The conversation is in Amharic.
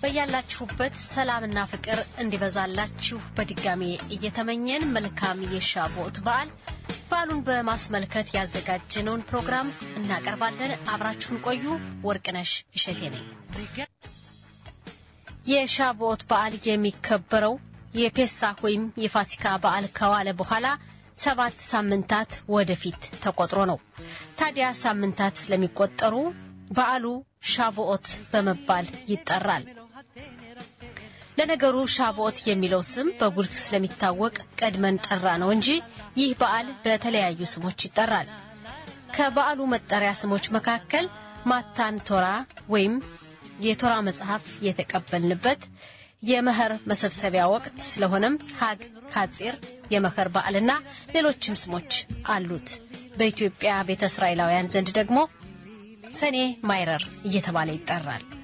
በያላችሁበት ሰላምና ፍቅር እንዲበዛላችሁ በድጋሜ እየተመኘን መልካም የሻቦት በዓል በዓሉን በማስመልከት ያዘጋጀነውን ፕሮግራም እናቀርባለን። አብራችሁን ቆዩ። ወርቅነሽ እሸቴ ነኝ። የሻቦት በዓል የሚከበረው የፔሳህ ወይም የፋሲካ በዓል ከዋለ በኋላ ሰባት ሳምንታት ወደፊት ተቆጥሮ ነው። ታዲያ ሳምንታት ስለሚቆጠሩ በዓሉ ሻቮኦት በመባል ይጠራል። ለነገሩ ሻቮኦት የሚለው ስም በጉልህ ስለሚታወቅ ቀድመን ጠራ ነው እንጂ ይህ በዓል በተለያዩ ስሞች ይጠራል። ከበዓሉ መጠሪያ ስሞች መካከል ማታን ቶራ ወይም የቶራ መጽሐፍ የተቀበልንበት የመኸር መሰብሰቢያ ወቅት ስለሆነም ሀግ ካጺር የመኸር በዓልና ሌሎችም ስሞች አሉት። በኢትዮጵያ ቤተ እስራኤላውያን ዘንድ ደግሞ ሰኔ ማይረር እየተባለ ይጠራል።